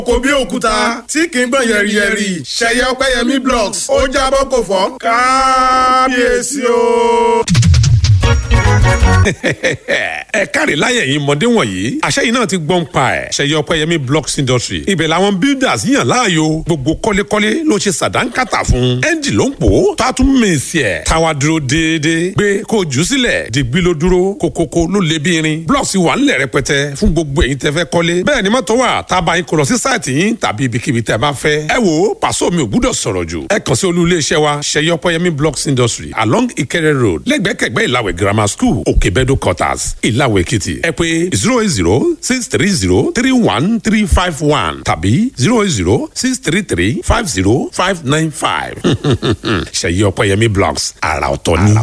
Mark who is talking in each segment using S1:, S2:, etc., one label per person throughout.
S1: kò bí òkúta tí kì í gbọ̀n yẹ̀rìyẹ̀rì ṣẹ̀yẹ ọpẹ́yẹmí blocks ó jábọ́ kò fọ́ kábíyèsí o
S2: ẹ káre láyẹ̀ yìí mọ̀dé wọ̀nyí àṣẹ yìí náà ti gbọ́n pa ẹ̀ ṣẹ̀yẹ ọpẹ́yẹmí blocks industry ibẹ̀ làwọn builders yàn láàyò gbogbo kọ́lékọ́lé ló ṣe sàdánkátà fún ẹ́ńjì ló ń pò ó tó a tún mèsì ẹ̀ táwa dúró déédéé gbé kó o jù sílẹ̀ dìgbì ló dúró kókókó ló lé bí irin blocks wà ńlẹ̀ rẹpẹtẹ fún gbogbo èyí tẹ́ fẹ́ kọ́lé bẹ́ẹ̀ ni mọ́tò wà tá a bá yín kó lọ sí sáìtì yín tàbí ibikíbi tẹ́ bá fẹ́ ẹ wò ó pàṣọ mi ò gbúdọ̀ sọ̀rọ̀ jù ẹ kàn sí olú iléeṣẹ́ wa ṣẹ̀yẹ ọpẹ́yẹmí blocks industry along Ìkẹrẹ road lẹ́gbẹ̀kẹ̀gbẹ́ ìlàwẹ̀ grammar school òkèbẹ́dọ̀ quarters ìlàwọ̀ èkìtì ẹ pé zero eight zero six three zero three one three five one tàbí zero eight zero six three three five zero five nine five ṣèyí ọpẹ́yẹmí blogs àrà ọ̀tọ̀ ni.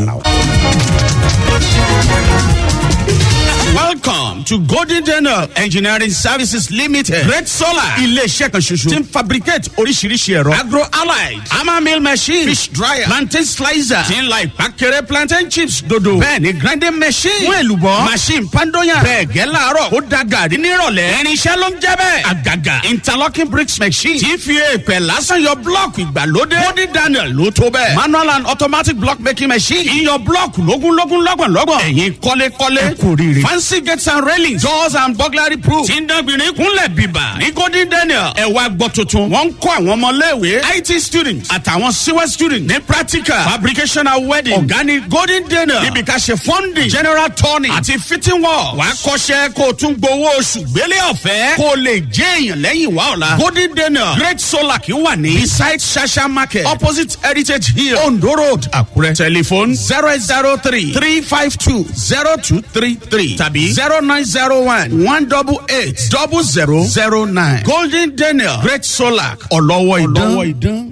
S3: Welcome to Golden Daniel Engineering Services Limited. Red Solar. Ilé-iṣẹ́ kan ṣoṣo. Ti ń fabricate oríṣiríṣi ẹ̀rọ. Agro allied. Hammer mill machine. Fish dryer. Plantain slicer. Ti ń la ìpàkẹ́rẹ́ plantain chips dodo. Bẹ́ẹ̀ni grinding machine. Fún èlùbọ́. Machine pandoyan. Bẹ́ẹ̀ gẹ́ láàárọ̀. Ó da gàrí nírọ̀lẹ́. Irinṣẹ́ ló ń jẹ́ bẹ́ẹ̀. Àgàgà. Interlocking bricks machine. Ti fi èèpẹ̀ lásán yọ blọ́ọ̀kì ìgbàlódé. Golden Daniel ló tó bẹ́ẹ̀. Manual and automatic block making machine. Iyọ̀ blọ́ọ̀kì lógúnlógún lọ́gbọ̀nlọ́gbọ̀n. Ẹ̀yin kọ́lékọ́lé. Ẹ kò rí rí. Fancy gates and railings. Doors and burglary proof. Tí ń dánbìnrin kúnlẹ̀ bíbà. Ní Golden Daniel. Ẹ wá gbọ́ tuntun. Wọ́n ń kọ́ àwọn ọmọléèwé. IT students àtàwọn CWE students ní practical. Fabrication and wedding. Ọ̀gá ni Golden Daniel. Níbi ká ṣe funding. General turning. Àti fitting work. Wàá kọ́ṣẹ́ kó o tún gbowó oṣù gbélé ọ̀fẹ́. Kó o lè jẹ́ èèyàn lẹ́yìn wá ọ̀la. Golden Daniel. Great Solar kì í wà ní. Beside Shasha Market. Opposite Heritage Hill. Ondo Road. Àkúrẹ́. Telephone zero eight zero three three five two zero two three three tàbí zero nine zero one one double eight double zero zero nine. Golden Daniel Great Solar ọlọ́wọ́ ìdán.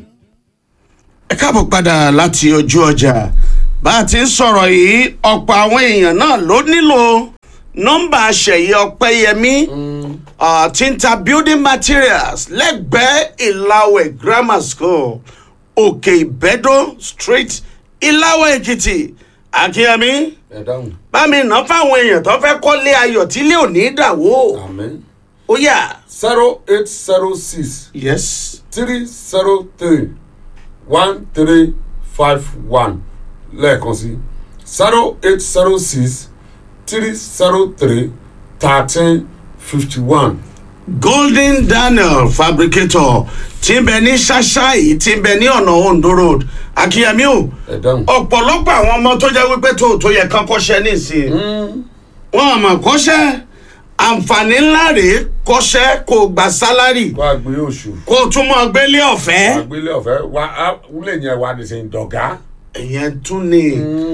S4: ẹ káàbọ̀ padà láti ojú ọjà bá a ti ń sọ̀rọ̀ yìí ọ̀pọ̀ àwọn èèyàn náà ló nílò nọ́mbà ṣẹ̀yẹ ọ̀pẹ́yẹmí uh, tí ń ta building materials lẹ́gbẹ̀ẹ́ ìlàwẹ̀ grammar school òkè ìbẹ́dọ̀ street ìlàwẹ̀ èkìtì akínyẹmí
S5: ẹ dáhùn
S4: bámi ná fáwọn èèyàn tó fẹ́ kọ́lé ayọ̀ tí ilé ò ní dàwó
S5: amen
S4: ó yà.
S5: zero eight zero six
S4: yes.
S5: three zero three one three five one lẹ́ẹ̀kan sí zero eight zero six three zero three thirteen fifty one.
S4: golden daniel fabricator tí ń bẹ ní ṣáṣá yìí tí ń bẹ ní ọ̀nà ondo road akínyẹmí o
S5: ẹ dáhùn.
S4: ọ̀pọ̀lọpọ̀ àwọn ọmọ tó jẹ́ wípé tó tó yẹ kán kọ́ṣẹ́ nísìnyí wọn àmọ̀ kọ́ṣẹ́ àǹfààní ńlá rèé kọ́ṣẹ́ kó gba sálárì
S5: wá gbé oṣù
S4: kó o tún mọ́ gbélé
S5: wá
S4: ọ̀fẹ́
S5: gbélé ọ̀fẹ́ wá á wúlé yẹn wá ní sẹ́yìn dọ̀gá.
S4: ìyẹn tún ni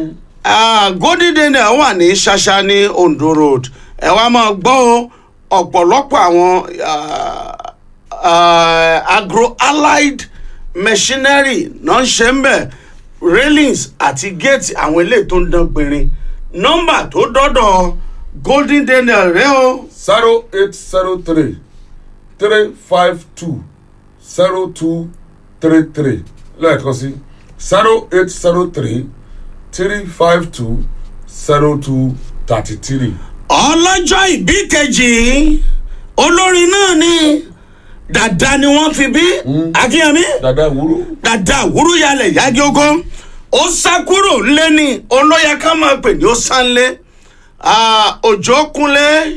S4: Ah, golden daniel wà ní ṣáṣá ní ondo road ẹ wá máa gbọ́ o, ọ̀pọ̀lọpọ̀ àwọn ah, ah, agro allied machinery náà ń ṣe ń bẹ̀ railings àti gate àwọn eléyìí tó ń dán gbinrin nọ́mbà tó dọ́dọ̀ golden daniel rẹ o
S5: zero eight zero three three five two zero two three three lẹ́ẹ̀kan sí zero eight zero three three five two zero two thirty three.
S4: ọlọ́jọ́ ìbí kejì olórin náà ni dàda ni wọ́n fi bí akínyẹmí
S5: dada wúrú.
S4: dàda àwúrú yalẹ̀ yági ogun ó sá kúrò ńlé ni olóyè ká máa pè ní ó sá ńlé Ah, òjò kúnlé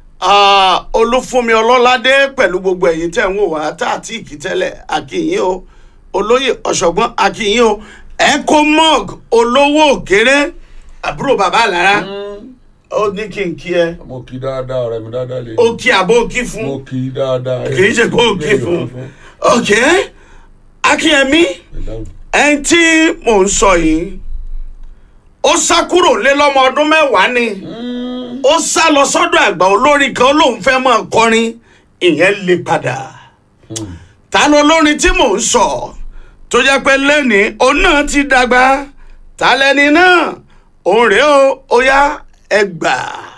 S4: ah, olúfúnmi ọlọ́ládé pẹ̀lú gbogbo ẹ̀yìn tẹ̀ ń wò wá tá àti ìkítẹ́lẹ̀ akínyìn o olóyè ọ̀ṣọ́gbọ́n akínyìn o ecomog olówó òkèrè àbúrò bàbá àlàrà ó ní kí n kí ẹ
S5: mo kí dáadáa ọ̀rẹ́ mi dáadáa lè.
S4: ó kí àbó kí fún
S5: mo kí dáadáa.
S4: kì í ṣe kó o kí fún ok akínyẹmí
S5: ẹ dáhùn.
S4: ẹni tí mò ń sọ yìí ó sá kúrò lé lọ́mọ ọdún mẹ́wàá ni ó sá lọ sọ́dọ̀ àgbà olórin kan lóun fẹ́ máa kọrin ìyẹn lè padà ta ló lórin tí mò ń sọ tó jẹ́ pé lẹ́nìí òun náà ti dàgbà ta lẹ́ni náà òun rèé o ó yá ẹgbàá.